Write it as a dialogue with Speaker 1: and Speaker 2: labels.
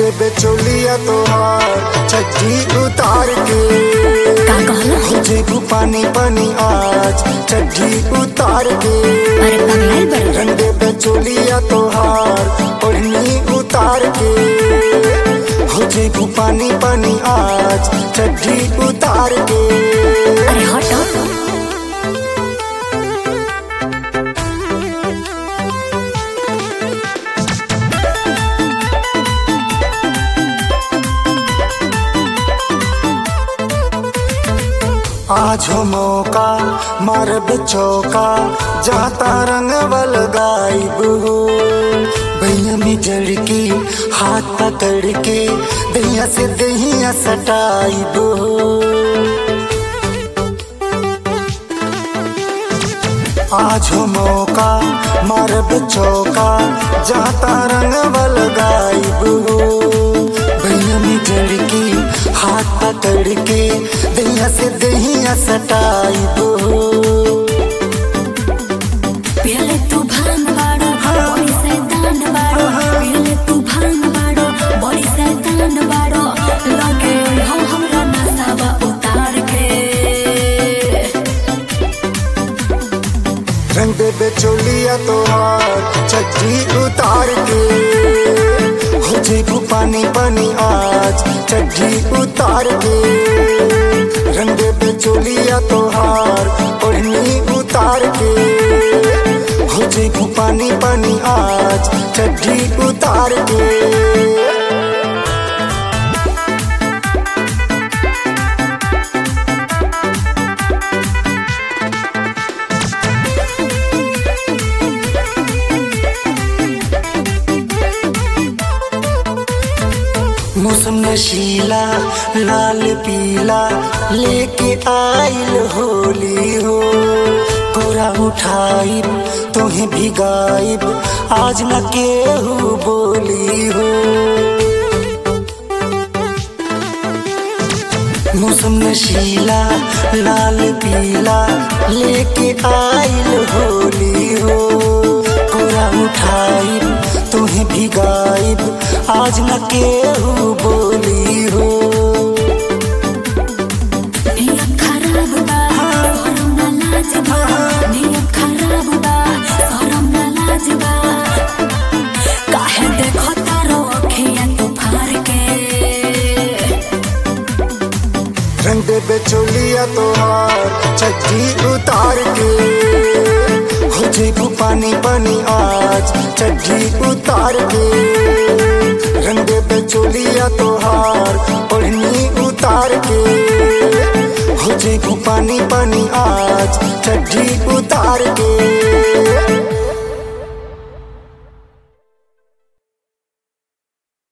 Speaker 1: देबे चोलिया तोहार छज्जी उतार के
Speaker 2: का कहला
Speaker 1: हो जेबू पानी पानी आज छज्जी उतार के
Speaker 2: अरे पगलाइल बड़
Speaker 1: रंग देबे चोलिया तोहार ओढ़नी उतार के हो जेबू पानी पानी आज छज्जी उतार के
Speaker 2: अरे हट हट
Speaker 1: आज हो मौका मारब चौका जाता रंग बल गायब हो भैया में जड़ के हाथ पकड़ के दैया से दहिया सटाइब हो आज हो मौका मारब चौका जाता रंग बल गायब हो भैया में जड़ के हाथ पकड़ के दैया से दहिया सटाइब हो
Speaker 2: पहले तू भांग बाड़ो बड़ी शैतान बाड़ो पहले तू भांग बाड़ो बड़ी शैतान बाड़ो लगे हो हमरा नसावा उतार के
Speaker 1: रंग देबे चोलिया तोहार छज्जी उतार के हो जेबू पानी पानी आज छज्जी उतार के रंग देबे चोलिया तोहार ओढ़नी उतार के हो जेबू पानी पानी आज छज्जी उतार के मौसम नशीला लाल पीला लेके आइल होली हो कोरा उठाइब तुम्हें भिगाइब आज न केहू बोली हो मौसम नशीला लाल पीला लेके आइल होली हो कोरा उठाइब तुम्हें भिगाइब आज न केहू बोली हो
Speaker 2: नियत खराब बा शरम ना लाज बा नियत खराब बा शरम ना लाज बा काहे देखो तारो अखिया तू फार के
Speaker 1: रंग देबे चोलिया तोहार छज्जी उतार के हो जेबू पानी पानी आज छज्जी उतार के रंग देबे चोलिया तोहार ओढ़नी उतार के हो जेबू पानी पानी आज छज्जी उतार के